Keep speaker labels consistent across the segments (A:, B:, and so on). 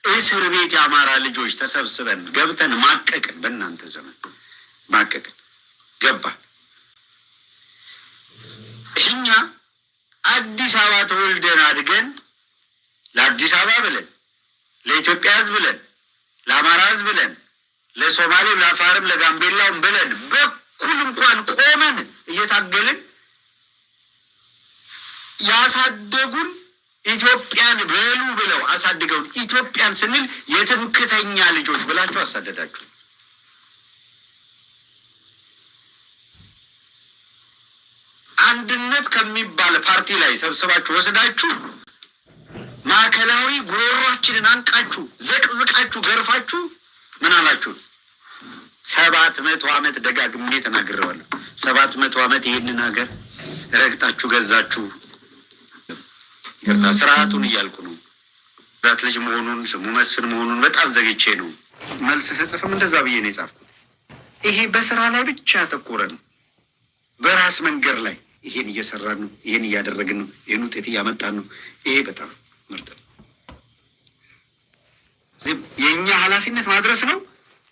A: እስር ቤት የአማራ ልጆች ተሰብስበን ገብተን ማቀቅን። በእናንተ ዘመን ማቀቅን ገባን። እኛ አዲስ አበባ ተወልደን አድገን ለአዲስ አበባ ብለን ለኢትዮጵያ ሕዝብ ብለን ለአማራ ሕዝብ ብለን ለሶማሌም፣ ለአፋርም፣ ለጋምቤላውም ብለን በኩል እንኳን ቆመን እየታገልን ያሳደጉን ኢትዮጵያን በሉ ብለው አሳድገውን ኢትዮጵያን ስንል የትምክተኛ ልጆች ብላችሁ አሳደዳችሁ። አንድነት ከሚባል ፓርቲ ላይ ሰብስባችሁ ወስዳችሁ ማዕከላዊ ጉሮሯችንን አንቃችሁ ዘቅዝቃችሁ ገርፋችሁ ምን አላችሁ? ሰባት መቶ ዓመት ደጋግሜ ተናግሬዋለሁ። ሰባት መቶ ዓመት ይህንን ሀገር ረግጣችሁ ገዛችሁ። ይቅርታ ስርዓቱን እያልኩ ነው። ራት ልጅ መሆኑን ስሙ መስፍን መሆኑን በጣም ዘግቼ ነው መልስ ስጽፍም እንደዛ ብዬ ነው የጻፍኩት። ይሄ በስራ ላይ ብቻ ያተኮረ ነው። በራስ መንገድ ላይ ይሄን እየሰራን ነው፣ ይሄን እያደረግን ነው፣ ይህን ውጤት እያመጣን ነው። ይሄ በጣም ምርጥ ነው። የእኛ ኃላፊነት ማድረስ ነው።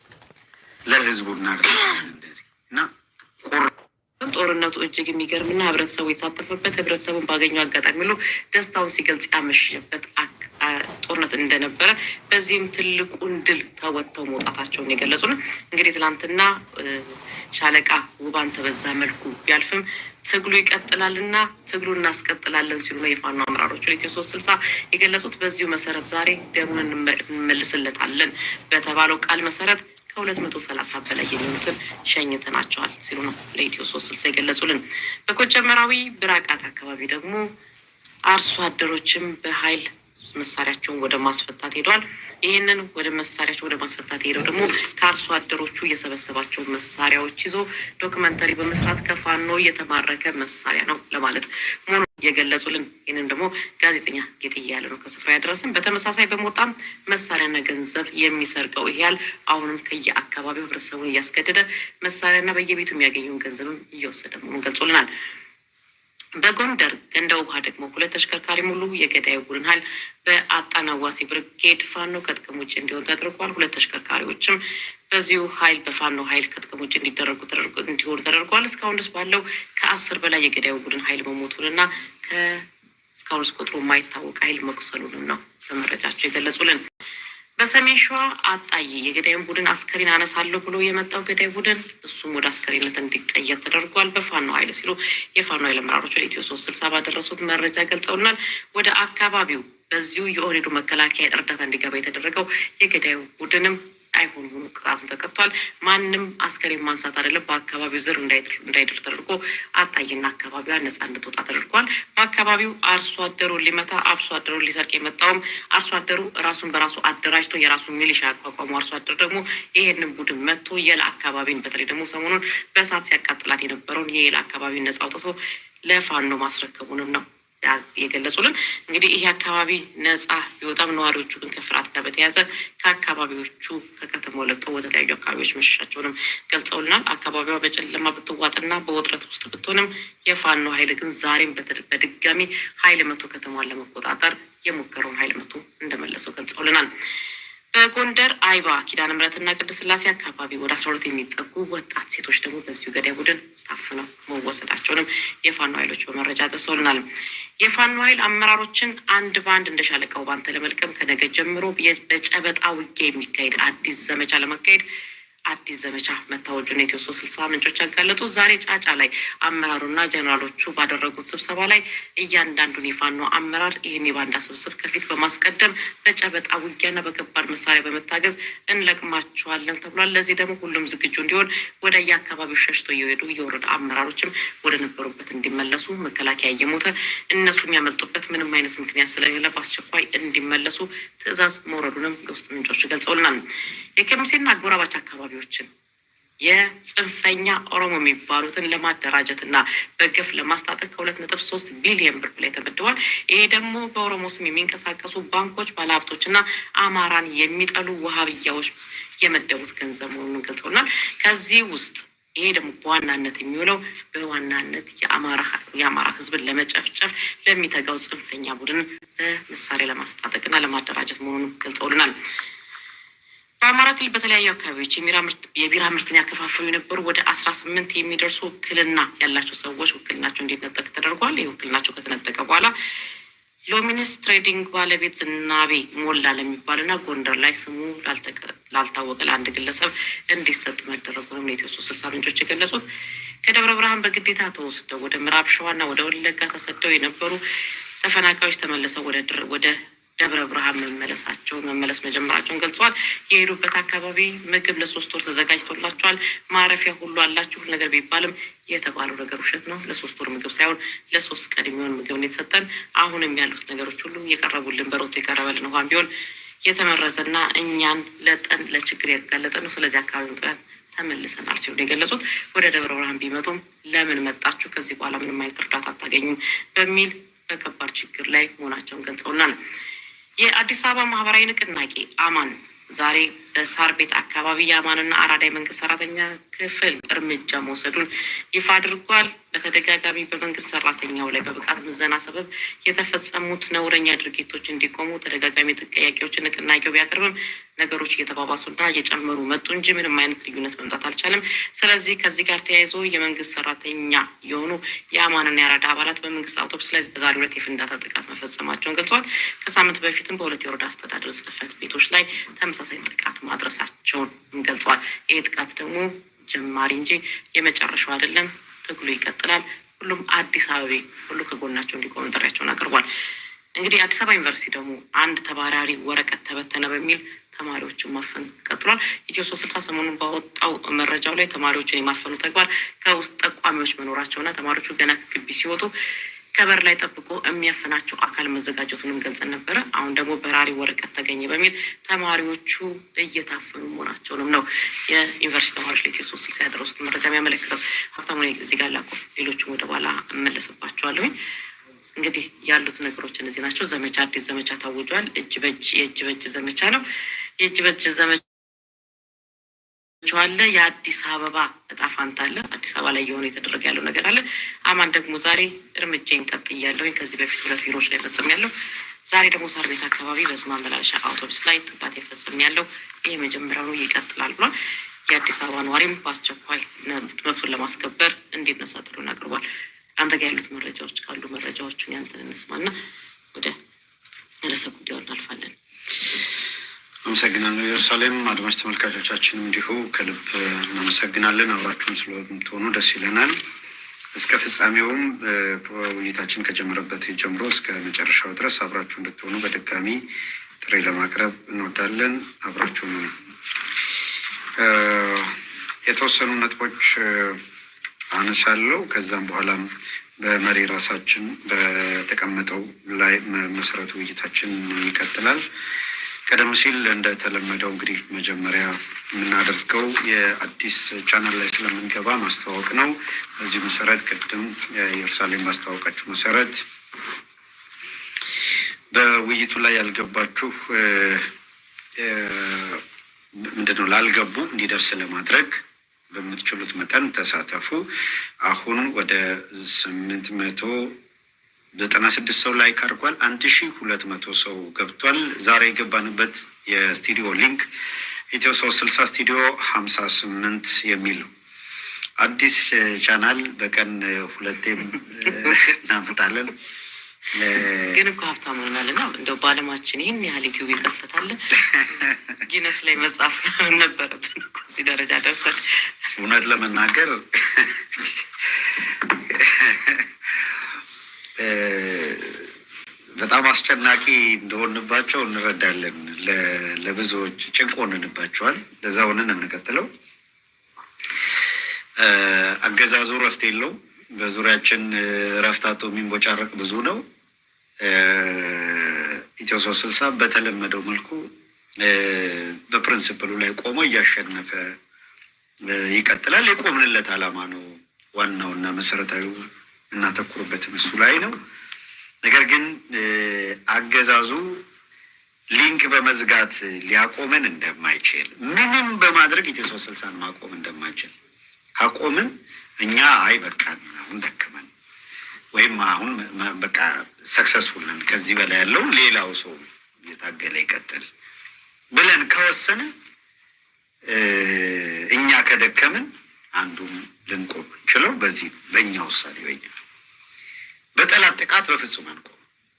A: ለህዝቡ እናደርጋለን እንደዚህ እና ቁር
B: ጦርነቱ እጅግ የሚገርምና ህብረተሰቡ የተሳተፈበት ህብረተሰቡን ባገኘው አጋጣሚ ሁሉ ደስታውን ሲገልጽ ያመሸበት አክ- አ- ጦርነት እንደነበረ በዚህም ትልቁን ድል ተወጥተው መውጣታቸውን የገለጹ ነው። እንግዲህ ትናንትና እ፣ ሻለቃ ውባን ተበዛ መልኩ ቢያልፍም ትግሉ ይቀጥላልና ትግሉ እናስቀጥላለን ሲሉ ነው የፋኖ አመራሮቹ ለኢትዮ ሶስት ስልሳ የገለጹት። በዚሁ መሰረት ዛሬ ደሙን እንመ- እንመልስለታለን በተባለው ቃል መሰረት ከሁለት መቶ ሰላሳ በላይ የሚሆኑትን ሸኝተናቸዋል ሲሉ ነው ለኢትዮ ሶስት ስልሳ የገለጹልን። በኮጨመራዊ ብራቃት አካባቢ ደግሞ አርሶ አደሮችም በኃይል መሳሪያቸውን ወደ ማስፈታት ሄደዋል። ይህንን ወደ መሳሪያቸው ወደ ማስፈታት ሄደው ደግሞ ከአርሶ አደሮቹ የሰበሰባቸውን መሳሪያዎች ይዞ ዶክመንተሪ በመስራት ከፋኖ የተማረከ መሳሪያ ነው ለማለት መሆኑን የገለጹልን። ይህንን ደግሞ ጋዜጠኛ ጌጥያ ያለ ነው ከስፍራ ያደረሰን። በተመሳሳይ በሞጣም መሳሪያና ገንዘብ የሚሰርቀው ይሄ ያህል አሁንም ከየአካባቢው ህብረተሰቡን እያስገደደ መሳሪያና በየቤቱ የሚያገኘውን ገንዘብም እየወሰደ መሆኑን ገልጾልናል። በጎንደር ገንደ ውሃ ደግሞ ሁለት ተሽከርካሪ ሙሉ የገዳዩ ቡድን ኃይል በአጣናዋሲ ብርጌድ ፋኖ ከጥቅም ውጭ እንዲሆን ተደርጓል። ሁለት ተሽከርካሪዎችም በዚሁ ኃይል በፋኖ ኃይል ከጥቅም ውጭ እንዲደረጉ ተደርጎ እንዲሆኑ ተደርጓል። እስካሁን ድረስ ባለው ከአስር በላይ የገዳዩ ቡድን ኃይል መሞቱንና እስካሁን ድረስ ቁጥሩ የማይታወቅ ኃይል መቁሰሉንም ነው በመረጃቸው የገለጹልን። በሰሜን ሸዋ አጣዬ የገዳዩን ቡድን አስከሬን አነሳለሁ ብሎ የመጣው ገዳይ ቡድን እሱም ወደ አስከሬንነት እንዲቀየር ተደርጓል በፋኖ ኃይል ሲሉ የፋኖ ኃይል አመራሮች ለኢትዮ ሶስት ስልሳ ባደረሱት መረጃ ገልጸውናል። ወደ አካባቢው በዚሁ የኦህዴዱ መከላከያ እርዳታ እንዲገባ የተደረገው የገዳዩ ቡድንም አይሆን ሆኑ ቅጣቱን ተቀጥቷል። ማንም አስከሬን ማንሳት አይደለም በአካባቢው ዝር እንዳይድር ተደርጎ አጣይና አካባቢዋ ነጻ እንድትወጣ ተደርጓል። በአካባቢው አርሶ አደሩን ሊመታ አርሶ አደሩን ሊሰርቅ የመጣውም አርሶ አደሩ ራሱን በራሱ አደራጅቶ የራሱን ሚሊሻ ያቋቋሙ አርሶ አደር ደግሞ ይሄንን ቡድን መጥቶ የላ አካባቢን በተለይ ደግሞ ሰሞኑን በእሳት ሲያቃጥላት የነበረውን የየላ አካባቢን ነጻ አውጥቶ ለፋኖ ማስረከቡንም ነው የገለጹልን እንግዲህ ይሄ አካባቢ ነጻ ቢወጣም ነዋሪዎቹ ግን ከፍርሃት ጋር በተያያዘ ከአካባቢዎቹ ከከተማው ለቀው ወደ ተለያዩ አካባቢዎች መሸሻቸውንም ገልጸውልናል። አካባቢዋ በጨለማ ብትዋጥና በውጥረት ውስጥ ብትሆንም የፋኖ ኃይል ግን ዛሬም በተድ- በድጋሚ ኃይል መቶ ከተማዋን ለመቆጣጠር የሞከረውን ኃይል መቶ እንደመለሰው ገልጸውልናል። በጎንደር አይባ ኪዳነ ምሕረትና ቅድስት ሥላሴ አካባቢ ወደ አስራ ሁለት የሚጠጉ ወጣት ሴቶች ደግሞ በዚሁ ገዳይ ቡድን ታፍነው መወሰዳቸውንም የፋኖ ኃይሎች በመረጃ ደርሰውልናል። የፋኖ ኃይል አመራሮችን አንድ በአንድ እንደ ሻለቃው ባንተ ለመልቀም ከነገ ጀምሮ የ- በጨበጣ ውጊያ የሚካሄድ አዲስ ዘመቻ ለማካሄድ አዲስ ዘመቻ መታወጁን የኢትዮ ሶስት ስልሳ ምንጮች ያጋለጡ። ዛሬ ጫጫ ላይ አመራሩና ጀኔራሎቹ ባደረጉት ስብሰባ ላይ እያንዳንዱን የፋኖ አመራር ይህን የባንዳ ስብስብ ከፊት በማስቀደም በጨበጣ ውጊያና በከባድ መሳሪያ በመታገዝ እንለቅማቸዋለን ተብሏል። ለዚህ ደግሞ ሁሉም ዝግጁ እንዲሆን ወደ የአካባቢው ሸሽቶ እየሄዱ የወረዳ አመራሮችም ወደ ነበሩበት እንዲመለሱ መከላከያ እየሞተ እነሱ የሚያመልጡበት ምንም አይነት ምክንያት ስለሌለ በአስቸኳይ እንዲመለሱ ትዕዛዝ መውረዱንም የውስጥ ምንጮች ገልጸውልናል። የከሚሴና አጎራባች አካባቢዎችን የጽንፈኛ ኦሮሞ የሚባሉትን ለማደራጀት እና በግፍ ለማስታጠቅ ከሁለት ነጥብ ሶስት ቢሊየን ብር በላይ ተመድቧል። ይሄ ደግሞ በኦሮሞ ስም የሚንቀሳቀሱ ባንኮች፣ ባለሀብቶች እና አማራን የሚጠሉ ውሃብያዎች የመደቡት ገንዘብ መሆኑን ገልጸውናል። ከዚህ ውስጥ ይሄ ደግሞ በዋናነት የሚውለው በዋናነት የአማራ ሕዝብን ለመጨፍጨፍ ለሚተጋው ጽንፈኛ ቡድን በምሳሌ ለማስታጠቅና ለማደራጀት መሆኑንም ገልጸውልናል። በአማራ ክልል በተለያዩ አካባቢዎች የቢራ ምርትን ያከፋፈሉ የነበሩ ወደ አስራ ስምንት የሚደርሱ ውክልና ያላቸው ሰዎች ውክልናቸው እንዲነጠቅ ተደርጓል። ይህ ውክልናቸው ከተነጠቀ በኋላ ሎሚኒስ ትሬዲንግ ባለቤት ዝናቤ ሞላ ለሚባልና ጎንደር ላይ ስሙ ላልታወቀ ለአንድ ግለሰብ እንዲሰጥ መደረጉንም ነው የኢትዮ ሶስት ስልሳ ምንጮች የገለጹት። ከደብረ ብርሃን በግዴታ ተወስደው ወደ ምዕራብ ሸዋና ወደ ወለጋ ተሰደው የነበሩ ተፈናቃዮች ተመልሰው ወደ ደብረ ብርሃን መመለሳቸውን መመለስ መጀመራቸውን ገልጸዋል። የሄዱበት አካባቢ ምግብ ለሶስት ወር ተዘጋጅቶላቸዋል። ማረፊያ ሁሉ አላችሁ ነገር ቢባልም የተባለው ነገር ውሸት ነው። ለሶስት ወር ምግብ ሳይሆን ለሶስት ቀን የሚሆን ምግብ ነው የተሰጠን። አሁንም ያሉት ነገሮች ሁሉ እየቀረቡልን በሮቶ የቀረበልን ውሃም ቢሆን የተመረዘና እኛን ለጠን ለችግር ያጋለጠ ነው። ስለዚህ አካባቢውን ጥለን ተመልሰናል ሲሉ የገለጹት ወደ ደብረ ብርሃን ቢመጡም ለምን መጣችሁ? ከዚህ በኋላ ምንም አይነት እርዳታ አታገኙም በሚል በከባድ ችግር ላይ መሆናቸውን ገልጸውናል። የአዲስ አበባ ማህበራዊ ንቅናቄ አማን ዛሬ በሳር ቤት አካባቢ የአማንና አራዳ የመንግስት ሰራተኛ ክፍል እርምጃ መውሰዱን ይፋ አድርጓል። በተደጋጋሚ በመንግስት ሰራተኛው ላይ በብቃት ምዘና ሰበብ የተፈጸሙት ነውረኛ ድርጊቶች እንዲቆሙ ተደጋጋሚ ጥያቄዎችን ንቅናቄው ቢያቀርብም ነገሮች እየተባባሱና እየጨመሩ መጡ እንጂ ምንም አይነት ልዩነት መምጣት አልቻለም። ስለዚህ ከዚህ ጋር ተያይዞ የመንግስት ሰራተኛ የሆኑ የአማንና የአራዳ አባላት በመንግስት አውቶቡስ ላይ በዛሬው ዕለት የፍንዳታ ጥቃት መፈጸማቸውን ገልጸዋል። ከሳምንት በፊትም በሁለት የወረዳ አስተዳደር ጽህፈት ቤቶች ላይ ተመሳሳይ ጥቃት ማድረሳቸውን ገልጸዋል። ይህ ጥቃት ደግሞ ጀማሪ እንጂ የመጨረሻው አይደለም። ትግሉ ይቀጥላል። ሁሉም አዲስ አበቤ ሁሉ ከጎናቸው እንዲቆም ጥሪያቸውን አቅርቧል። እንግዲህ አዲስ አበባ ዩኒቨርሲቲ ደግሞ አንድ ተባራሪ ወረቀት ተበተነ በሚል ተማሪዎችን ማፈን ቀጥሏል። ኢትዮ ሶስት ስልሳ ሰሞኑን ባወጣው መረጃው ላይ ተማሪዎችን የማፈኑ ተግባር ከውስጥ ጠቋሚዎች መኖራቸውና ተማሪዎቹ ገና ከግቢ ሲወጡ ከበር ላይ ጠብቆ የሚያፈናቸው አካል መዘጋጀቱንም ገልጸን ነበረ። አሁን ደግሞ በራሪ ወረቀት ተገኘ በሚል ተማሪዎቹ እየታፈኑ መሆናቸውንም ነው የዩኒቨርሲቲ ተማሪዎች ለኢትዮ ሶስት ስልሳ ያደረሱት መረጃ የሚያመለክተው። ሀብታሙ እዚህ ጋር ላቁ፣ ሌሎቹም ወደ በኋላ እመለስባቸዋለሁኝ። እንግዲህ ያሉት ነገሮች እነዚህ ናቸው። ዘመቻ አዲስ ዘመቻ ታውጇል። እጅ በእጅ የእጅ በእጅ ዘመቻ ነው። የእጅ በእጅ ዘመቻ አለ። የአዲስ አበባ እጣ ፋንታ አለ። አዲስ አበባ ላይ የሆነ የተደረገ ያለው ነገር አለ። አማን ደግሞ ዛሬ እርምጃን ቀጥያለሁኝ። ከዚህ በፊት ሁለት ቢሮዎች ላይ ፈጽም ያለው ዛሬ ደግሞ ሳር ቤት አካባቢ በህዝብ ማመላለሻ አውቶቡስ ላይ ጥቃት የፈጽም ያለው ይህ መጀመሪያው ነው፣ ይቀጥላል ብሏል። የአዲስ አበባ ነዋሪም በአስቸኳይ መብቱን ለማስከበር እንዲነሳ ጥሪውን አቅርቧል። አንተ ጋር ያሉት መረጃዎች ካሉ መረጃዎቹን ያንተን እንስማና ወደ ርዕሰ ጉዳዩ እናልፋለን።
C: አመሰግናለሁ ኢየሩሳሌም። አድማጭ ተመልካቾቻችንም እንዲሁ ከልብ እናመሰግናለን። አብራችሁን ስለምትሆኑ ደስ ይለናል። እስከ ፍጻሜውም ውይይታችን ከጀመረበት ጀምሮ እስከ መጨረሻው ድረስ አብራችሁ እንድትሆኑ በድጋሚ ጥሪ ለማቅረብ እንወዳለን። አብራችሁን ነው የተወሰኑ ነጥቦች አነሳለሁ። ከዛም በኋላም በመሪ ራሳችን በተቀመጠው ላይ መሰረቱ ውይይታችን ይቀጥላል። ቀደም ሲል እንደተለመደው እንግዲህ መጀመሪያ የምናደርገው የአዲስ ቻናል ላይ ስለምንገባ ማስተዋወቅ ነው። በዚህ መሰረት ቅድም የኢየሩሳሌም ማስተዋወቃችሁ መሰረት በውይይቱ ላይ ያልገባችሁ ምንድነው ላልገቡ እንዲደርስ ለማድረግ በምትችሉት መጠን ተሳተፉ። አሁን ወደ ስምንት መቶ ዘጠና ስድስት ሰው ላይክ አድርጓል። አንድ ሺ ሁለት መቶ ሰው ገብቷል። ዛሬ የገባንበት የስቱዲዮ ሊንክ ኢትዮ ሶስት ስልሳ ስቱዲዮ ሀምሳ ስምንት የሚል ነው። አዲስ ቻናል በቀን ሁለቴም እናመጣለን።
B: ግን እኮ ሀብታም ሆናልና እንደው በዓለማችን ይህን ያህል ዩቲዩብ ይከፈታል ጊነስ ላይ መጻፍ ነበረብን እኮ እዚህ ደረጃ ደርሰን።
C: እውነት ለመናገር በጣም አስጨናቂ እንደሆንባቸው እንረዳለን። ለብዙዎች ጭንቅ ሆንንባቸዋል። ለዛ ሆነን እንቀጥለው። አገዛዙ እረፍት የለው። በዙሪያችን እረፍት አጥቶ የሚንቦጫረቅ ብዙ ነው። ኢትዮ ሶስት ስልሳ በተለመደው መልኩ በፕሪንስፕሉ ላይ ቆሞ እያሸነፈ ይቀጥላል። የቆምንለት ዓላማ ነው ዋናው እና መሰረታዊው እናተኩርበትም እሱ ላይ ነው። ነገር ግን አገዛዙ ሊንክ በመዝጋት ሊያቆመን እንደማይችል ምንም በማድረግ ኢትዮ ሶስት ስልሳን ማቆም እንደማይችል ካቆምን እኛ አይ በቃን አሁን ደከመን ወይም አሁን መ- በቃ ሰክሰስፉል ነን ከዚህ በላይ ያለውን ሌላው ሰው እየታገለ ይቀጥል ብለን ከወሰነ እኛ ከደከምን አንዱም ልንቆም እንችለው በዚህ ነው። በእኛ ውሳኔ በኛ በጠላት ጥቃት በፍጹም አንቆም።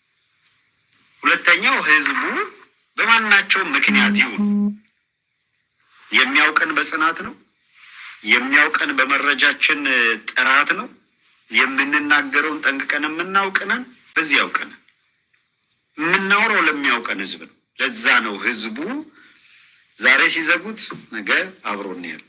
C: ሁለተኛው ህዝቡ በማናቸውም ምክንያት ይሁን የሚያውቀን በጽናት ነው። የሚያውቀን በመረጃችን ጥራት ነው። የምንናገረውን ጠንቅቀን የምናውቅነን በዚህ ያውቀናል። የምናውረው ለሚያውቀን ህዝብ ነው። ለዛ ነው ህዝቡ ዛሬ ሲዘጉት ነገ አብሮን ያሉ።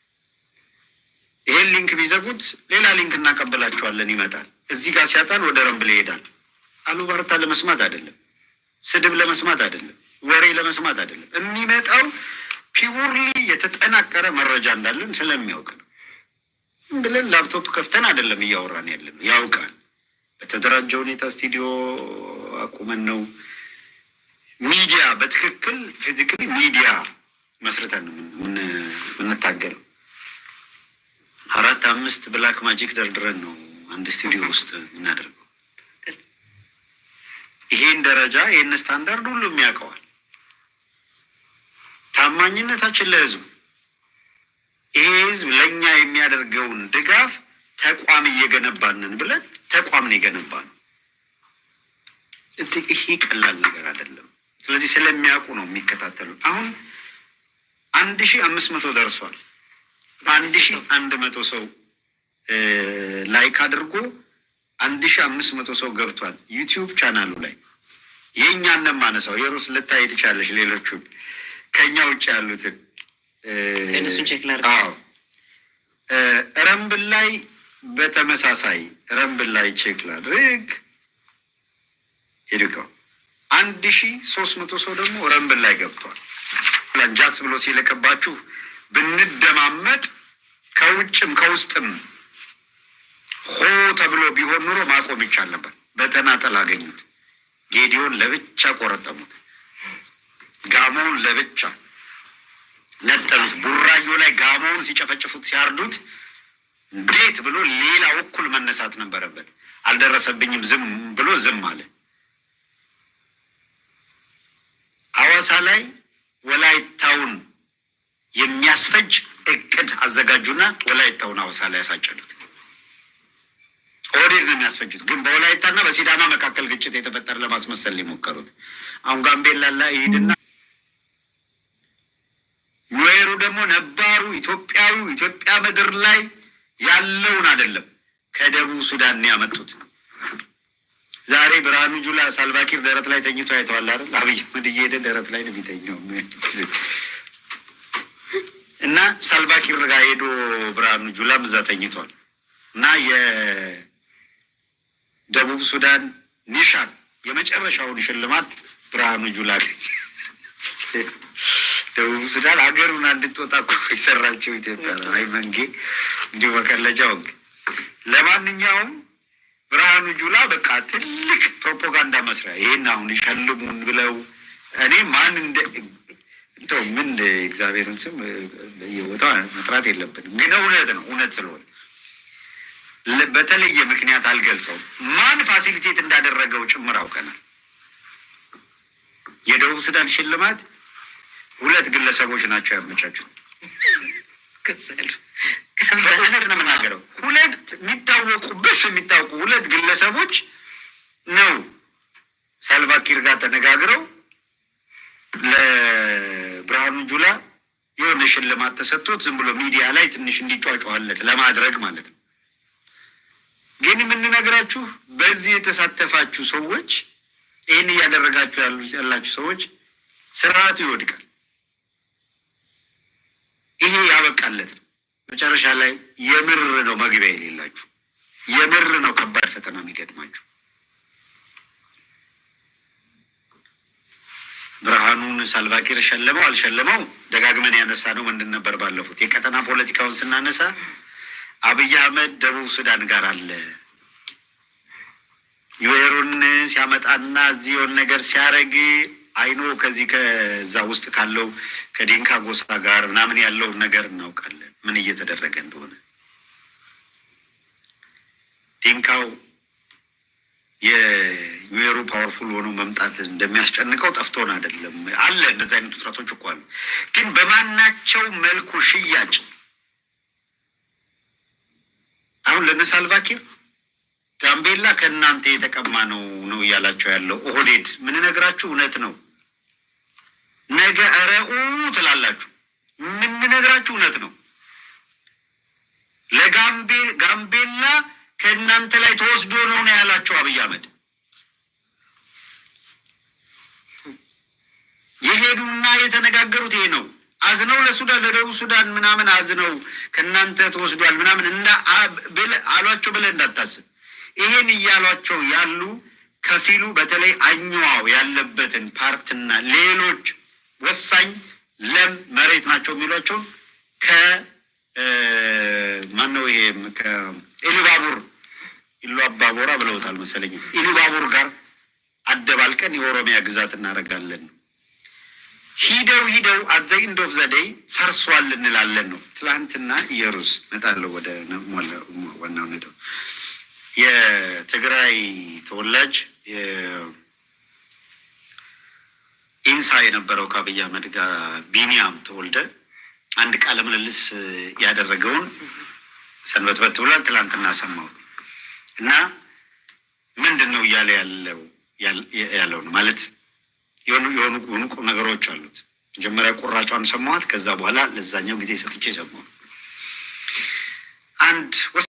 C: ይሄን ሊንክ ቢዘጉት ሌላ ሊንክ እናቀበላቸዋለን፣ ይመጣል። እዚህ ጋር ሲያጣን ወደ ረምብል ይሄዳል። አሉባርታ ለመስማት አይደለም፣ ስድብ ለመስማት አይደለም፣ ወሬ ለመስማት አይደለም። የሚመጣው ፒውርሊ የተጠናቀረ መረጃ እንዳለን ስለሚያውቅ ነው። ዝም ብለን ላፕቶፕ ከፍተን አይደለም እያወራን ያለን፣ ያውቃል። በተደራጀ ሁኔታ ስቱዲዮ አቁመን ነው ሚዲያ በትክክል ፊዚካሊ ሚዲያ መስርተን ነው የምን- የምንታገለው። አራት አምስት ብላክ ማጂክ ደርድረን ነው አንድ ስቱዲዮ ውስጥ የምናደርገው። ይሄን ደረጃ ይህን ስታንዳርድ ሁሉም ያውቀዋል። ታማኝነታችን ለህዝቡ ይሄ ህዝብ ለእኛ የሚያደርገውን ድጋፍ ተቋም እየገነባንን ብለን ተቋም ነው የገነባ ነው። እንት- ይሄ ቀላል ነገር አይደለም። ስለዚህ ስለሚያውቁ ነው የሚከታተሉት። አሁን አንድ ሺህ አምስት መቶ ደርሷል። አንድ ሺህ አንድ መቶ ሰው እ ላይክ አድርጎ አንድ ሺህ አምስት መቶ ሰው ገብቷል ዩቲዩብ ቻናሉ ላይ የእኛን ነው የማነሳው። የሩስ ልታይ ትቻለሽ፣ ሌሎቹን ከእኛ ውጭ ያሉትን እ
B: እነሱን ቼክ ላድርግ።
C: አዎ እ ረምብል ላይ በተመሳሳይ ረምብል ላይ ቼክ ላድርግ ሄድቀው አንድ ሺ ሶስት መቶ ሰው ደግሞ ረምብል ላይ ገብቷል። ጃስ ብሎ ሲልቅባችሁ ብንደማመጥ ከውጭም ከውስጥም ሆ ተብሎ ቢሆን ኑሮ ማቆም ይቻል ነበር። በተናጠል አገኙት። ጌዲዮን ለብቻ ቆረጠሙት። ጋሞውን ለብቻ ነጠሉት። ቡራዮ ላይ ጋሞውን ሲጨፈጭፉት ሲያርዱት እንዴት ብሎ ሌላ እኩል መነሳት ነበረበት። አልደረሰብኝም ዝም ብሎ ዝም አለ። ሐዋሳ ላይ ወላይታውን የሚያስፈጅ እቅድ አዘጋጁና ወላይታውን ሐዋሳ ላይ ያሳጨሉት። ኦህዴድ ነው የሚያስፈጁት፣ ግን በወላይታና በሲዳማ መካከል ግጭት የተፈጠረ ለማስመሰል የሞከሩት። አሁን ጋምቤላ ላይ ይሄድና ኑዌሩ ደግሞ ነባሩ ኢትዮጵያዊ ኢትዮጵያ ምድር ላይ ያለውን አይደለም ከደቡብ ሱዳን ነው ያመጡት። ዛሬ ብርሃኑ ጁላ ሳልቫኪር ደረት ላይ ተኝቶ አይተዋል አይደል? አብይ አህመድ እየሄደ ደረት ላይ ነው የሚተኛው። እና ሳልቫኪር ጋር ሄዶ ብርሃኑ ጁላም እዛ ተኝቷል። እና የደቡብ ሱዳን ኒሻን የመጨረሻውን ሽልማት ብርሃኑ ጁላ ደቡብ ሱዳን ሀገሩን እንድትወጣ እኮ የሰራቸው ኢትዮጵያ ነው። አይ መንጌ እንዲሁ መቀለጃ ወግ ለማንኛውም ብርሃኑ ጁላ በቃ ትልቅ ፕሮፓጋንዳ መስሪያ ይሄን አሁን ይሸልሙን ብለው እኔ ማን እንደ እንደው ምን እግዚአብሔርን ስም በየቦታው መጥራት የለብንም፣ ግን እውነት ነው እውነት ስለሆነ ለ- በተለየ ምክንያት አልገልጸውም። ማን ፋሲሊቴት እንዳደረገው ጭምር አውቀናል። የደቡብ ሱዳን ሽልማት ሁለት ግለሰቦች ናቸው ያመቻቹት።
B: ከዛሉ
C: በእውነት ነው የምናገረው። ሁለት የሚታወቁ ብስ የሚታወቁ ሁለት ግለሰቦች ነው ሳልቫኪር ጋር ተነጋግረው ለብርሃኑ ጁላ የሆነ ሽልማት ተሰጥቶት ዝም ብሎ ሚዲያ ላይ ትንሽ እንዲጫጫዋለት ለማድረግ ማለት ነው። ግን የምንነግራችሁ በዚህ የተሳተፋችሁ ሰዎች፣ ይህን እያደረጋችሁ ያሉ ያላችሁ ሰዎች ስርዓቱ ይወድቃል። ይሄ ያበቃለት ነው። መጨረሻ ላይ የምር ነው መግቢያ የሌላችሁ፣ የምር ነው ከባድ ፈተና የሚገጥማችሁ። ብርሃኑን ሳልቫኪር ሸለመው አልሸለመው ደጋግመን ያነሳ ነው ምንድን ነበር? ባለፉት የቀጠና ፖለቲካውን ስናነሳ አብይ አህመድ ደቡብ ሱዳን ጋር አለ ዩዌሩን ሲያመጣና እዚህ የሆነ ነገር ሲያደርግ አይኖ ከዚህ ከዛ ውስጥ ካለው ከዲንካ ጎሳ ጋር ምናምን ያለውን ነገር እናውቃለን፣ ምን እየተደረገ እንደሆነ ዲንካው የኒዌሩ ፓወርፉል ሆኖ መምጣት እንደሚያስጨንቀው ጠፍቶን አይደለም። አለ እንደዚህ አይነት ውጥረቶች እኮ አሉ። ግን በማናቸው መልኩ ሽያጭ አሁን ለነ ሳልቫኪር ጋምቤላ ከእናንተ የተቀማ ነው ነው እያላቸው ያለው ኦህዴድ። ምንነግራችሁ እውነት ነው። ነገ እረኡ ትላላችሁ። ምንነግራችሁ እውነት ነው። ለጋምቤ ጋምቤላ ከእናንተ ላይ ተወስዶ ነው ነው ያላቸው አብይ አህመድ። የሄዱና የተነጋገሩት ይሄ ነው። አዝነው ለሱዳን ለደቡብ ሱዳን ምናምን አዝነው ከእናንተ ተወስዷል ምናምን እንዳ ብለህ አሏቸው ብለህ እንዳታስብ። ይሄን እያሏቸው ያሉ ከፊሉ በተለይ አኝዋው ያለበትን ፓርትና ሌሎች ወሳኝ ለም መሬት ናቸው የሚሏቸው ከ ማነው ይሄም ከኢሉባቡር ኢሉ አባቦራ ብለውታል መሰለኝ ኢሉባቡር ጋር አደባልቀን የኦሮሚያ ግዛት እናደርጋለን ነው። ሂደው ሂደው አዘ ኢንድ ኦፍ ዘ ዴይ ፈርሷል እንላለን ነው። ትላንትና ኢየሩስ መጣለሁ ወደ ዋናው ነጥብ የትግራይ ተወላጅ ኢንሳ የነበረው ከአብይ አህመድ ጋር ቢኒያም ተወልደ አንድ ቃለ ምልልስ ያደረገውን ሰንበትበት ብሏል። ትላንትና ሰማው እና ምንድን ነው እያለ ያለው ያለው ነው ማለት የሆኑ የሆኑ ቁም ነገሮች አሉት። መጀመሪያ ቁራጯን ሰማኋት። ከዛ በኋላ ለዛኛው ጊዜ ሰጥቼ ሰማሁ አንድ